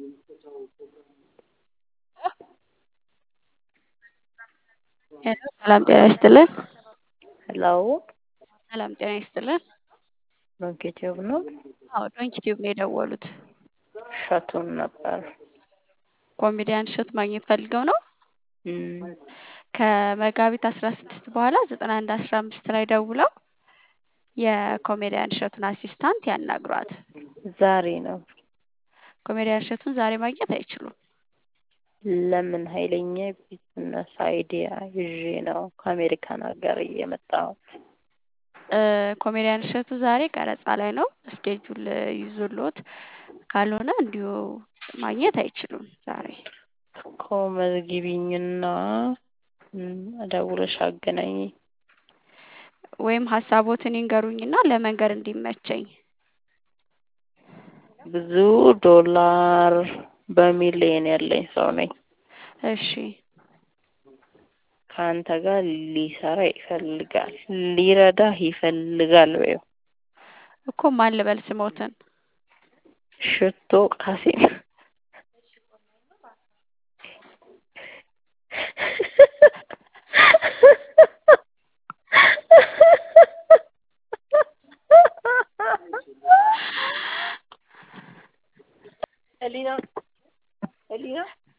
ሄሎ ሰላም ጤና ይስጥልን። ሄሎ ሰላም ጤና ይስጥልን። ዶንኪ ቲዩብ ነው። አዎ ዶንኪ ቲዩብ ነው የደወሉት። እሸቱን ነበር። ኮሜዲያን እሸቱ ማግኘት ፈልገው ነው። እም፣ ከመጋቢት አስራ ስድስት በኋላ ዘጠና አንድ አስራ አምስት ላይ ደውለው የኮሜዲያን እሸቱን አሲስታንት ያናግሯት። ዛሬ ነው። ኮሜዲያን እሸቱን ዛሬ ማግኘት አይችሉም። ለምን ኃይለኛ ቢዝነስ አይዲያ ይዤ ነው ከአሜሪካን ሀገር እየመጣው እ፣ ኮሜዲያን እሸቱ ዛሬ ቀረጻ ላይ ነው። ስኬጁል ይዞሎት ካልሆነ እንዲሁ ማግኘት አይችሉም ዛሬ። እኮ መዝግቢኝና እም፣ ደውለሽ አገናኝ። ወይም ሀሳቦትን ይንገሩኝና ለመንገር እንዲመቸኝ። ብዙ ዶላር በሚሊየን ያለኝ ሰው ነኝ። እሺ ከአንተ ጋር ሊሰራ ይፈልጋል፣ ሊረዳህ ይፈልጋል። በይው እኮ ማን ልበል ስሞትን? ሽቶ ቃሴም